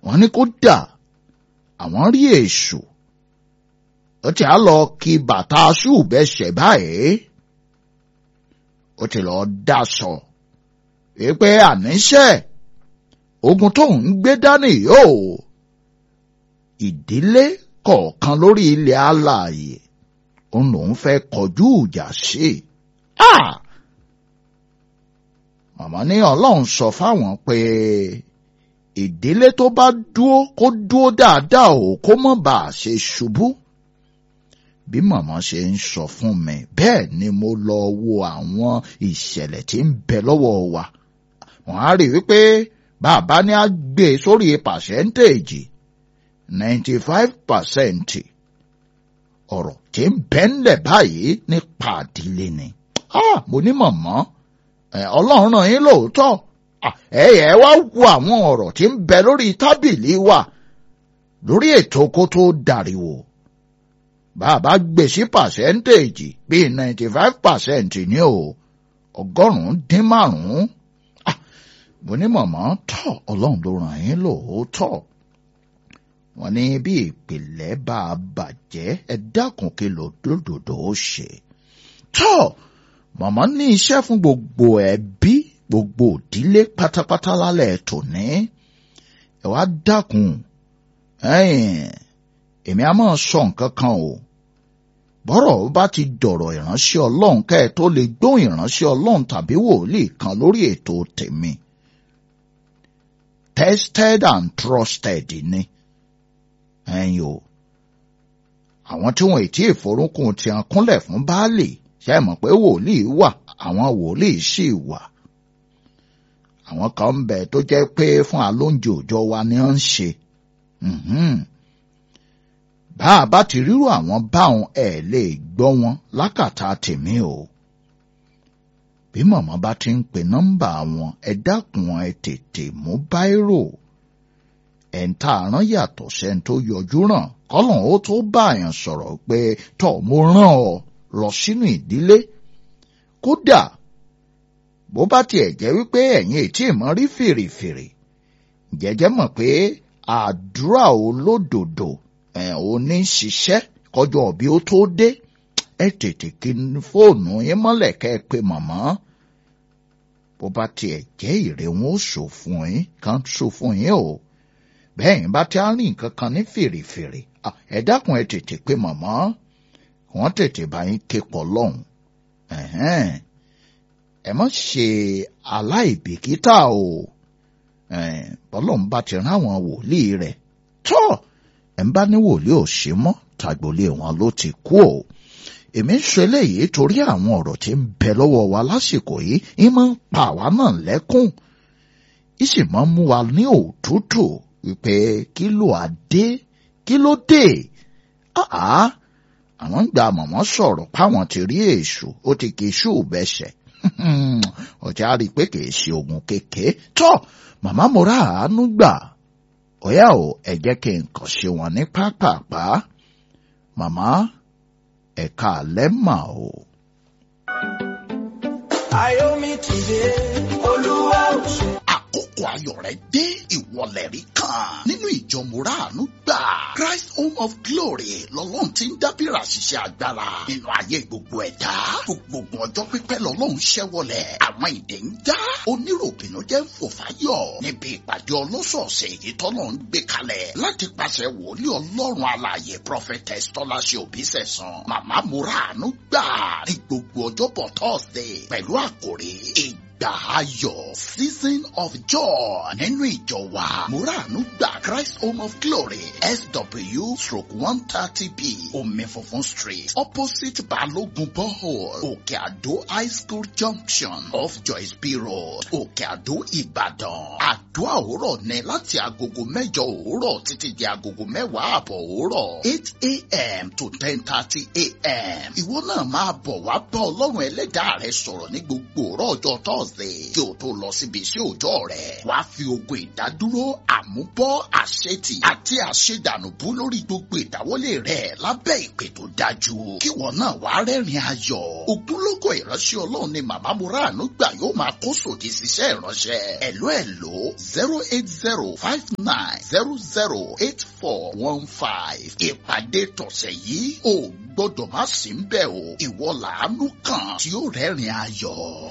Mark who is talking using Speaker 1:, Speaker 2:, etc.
Speaker 1: wọ́n ní kó dà àwọn rí èṣù ó ti á lọ kí bàtà ṣùbẹ́sẹ̀ báyìí ó ti lọ daṣọ wípé àníṣe ogun tó ń gbé dání yóò ìdílé kọ̀ọ̀kan lórí ilẹ̀ alààyè òun lòun fẹ́ kọjú ìjà sí i. màmá ní ọlọ́run sọ fáwọn pé ìdílé tó bá dúó kó dúó dáadáa o kó mọ̀ bá a ṣe ṣubú. bí màmá ṣe ń sọ fún mi bẹ́ẹ̀ ni mo lọ wo àwọn ìṣẹ̀lẹ̀ tí ń bẹ lọ́wọ́ wa. wọ́n á rí wípé bàbá ní á gbé sórí pàṣẹ́ntéèjì ninety five percent ọ̀rọ̀ tí ń bẹ ńlẹ̀ báyìí nípa àdílé ni. mo ní màmá ọlọ́run ràn yín lóòótọ́ ẹ̀yẹ wá wo àwọn ọ̀rọ̀ tí ń bẹ lórí tábìlì wa lórí ètò kó tó dàríwò bàbá gbé sí pàṣẹ́ntéèjì bíi ninety five percent ní o ọgọ́rùn-ún dín márùn-ún mo ní màmá tọ́ ọlọ́run ló ràn yín lóòótọ́ wọ́n ní bí ìpìlẹ̀ bá a bàjẹ́ ẹ dákun kí lòdòdò ó ṣe tọ́ màmá ní iṣẹ́ fún gbogbo ẹbí gbogbo òdílé pátápátá lálẹ́ tòní ẹ wá dákun èmi á máa sọ nǹkan kan o bọ́rọ̀ bá ti dọ̀rọ̀ ìránṣẹ́ ọlọ́run kẹ́ ẹ tó lè gbóhùn ìránṣẹ́ ọlọ́run tàbí wòlíì kan lórí ètò tèmi tested and trusted ni ẹ̀yin o àwọn tí wọn ètí ìforúnkún ti hàn kúnlẹ̀ fún baálé ṣe é mọ̀ pé wòlíì wà àwọn wòlíì sì wà àwọn kan ń bẹ tó jẹ́ pé fún alóúnjẹ òòjọ́ wa ni wọ́n ń ṣe bá a bá ti rírò àwọn báwọn ẹ̀ lè gbọ́ wọn lákàtà tèmi o bí màmá bá ti ń pe nọ́mbà wọn ẹ dákun ẹ tètè mú báírò ẹ̀ ń ta àrán yàtọ̀ sẹ́ni tó yọjú ràn kọ́lọ̀ ó tó bá àyàn sọ̀rọ̀ pé tọ́ mo rán ọ lọ sínú ìdílé kódà bó bá tiẹ̀ jẹ́ wípé ẹ̀yin ètí ìmọ̀ rí fèrèfèrè jẹ́jẹ́ mọ̀ pé àdúrà olódodo ẹ̀ ò ní ṣiṣẹ́ kọjọ́ bí ó tó dé ẹ tètè kí fóònù yín mọ́lẹ̀ kẹ́ ẹ pé màmá bó bá tiẹ̀ jẹ́ ìrè wọn ó sọ fún yín kan sọ fún yín o bẹ́ẹ̀ yín bá ti á rìn kankan ní fèrèfèrè ẹ dákun ẹ tètè pé màmá wọ́n tètè bá yín ké pọ̀ lọ́hùn ẹ má ṣe aláìbìkítà o bọ́lọ́hún bá ti rán àwọn wòlíì rẹ̀ tọ́ ẹ̀ ń bá ní wòlíì ò ṣe mọ́ tàgbòlé wọn ló ti kú o èmi ń sọ eléyìí torí àwọn ọ̀rọ̀ tí ń bẹ lọ́wọ́ wa lásìkò yìí ń máa ń pa àwa náà lẹ́kùn ń sì máa ń mú wa ní òtútù wípé kí ló adé kí ló dé àá àwọn ń gba mọ̀mọ́ sọ̀rọ̀ páwọn ti rí èṣù ó ti kì í ṣù bẹ́sẹ̀ ọ̀já rí i pé kì í ṣe ogun kékeré tọ́ màmá mo rà àánú gbà ọ̀yá o ẹ jẹ́ kí n kàn ṣe wọn ní pápápá màmá ẹ̀ka alẹ́ mà o.
Speaker 2: Ayomi ti dé, Olúwa ò ṣe.
Speaker 3: àkókò ayọ̀ rẹ̀ dé ìwọlẹ̀ rí kan nínú ìjọ mùràánú gbà Christ Home of Glory lọ́lọ́run ti ń dábìrà ṣiṣẹ́ agbára nínú ayé gbogbo ẹ̀dá gbogbo ọjọ́ pípẹ́ lọ́lọ́run ṣẹ́wọlẹ̀ àwọn ìdè ń já oníròbìnú jẹ́ ń fò fáyọ̀ níbi ìpàdé ọlọ́sọ̀ọ̀sẹ̀ èyí tọ́lọ́ ń gbé kalẹ̀ láti pàṣẹ wòlíì ọlọ́run alààyè prophetess tọ́láṣẹ òbí sẹ̀sán màmá mùràánú gbà ní gbogbo ọjọ́bọ̀ Thursday pẹ̀lú àkòrí ìgbà ayọ̀ season of joy nínú ìjọ wa muranu gba Christ Home of Glory SW stroke one thirty b omi funfun street opposite Balogun borehole Òkè Àdó high school junction off Joyce B road Òkè Àdó Ìbàdàn àdúrà òwúrọ̀ ní láti agogo mẹ́jọ òwúrọ̀ títí di agogo mẹ́wàá àbọ̀ òwúrọ̀ eight a.m. to ten thirty a.m. ìwọ náà máa bọ̀ wá bá ọlọ́run ẹlẹ́dàá rẹ sọ̀rọ̀ ní gbogbo òwúrọ̀ ọjọ́ tọ́sí thursday kí o tó lọ síbi iṣẹ́ òòjọ́ rẹ̀ wàá fi ogun ìdádúró àmúbọ́ àṣetì àti àṣedànùbú lórí gbogbo ìdáwọ́lé rẹ̀ lábẹ́ ìpè tó dájú kí wọn náà wàá rẹ́rìn ayọ̀ ògúnlógó ìránṣẹ́ ọlọ́run ni màmá muranu gbà yóò máa kó sòdì síṣẹ́ ìránṣẹ́ ẹ̀ló ẹ̀ló zero eight zero five nine zero zero eight four one five ìpàdé tọ̀sẹ̀ yìí ò gbọ́dọ̀ má sí ń bẹ̀ o ìwọ làánú kan tí ó rẹ́rìn ayọ̀.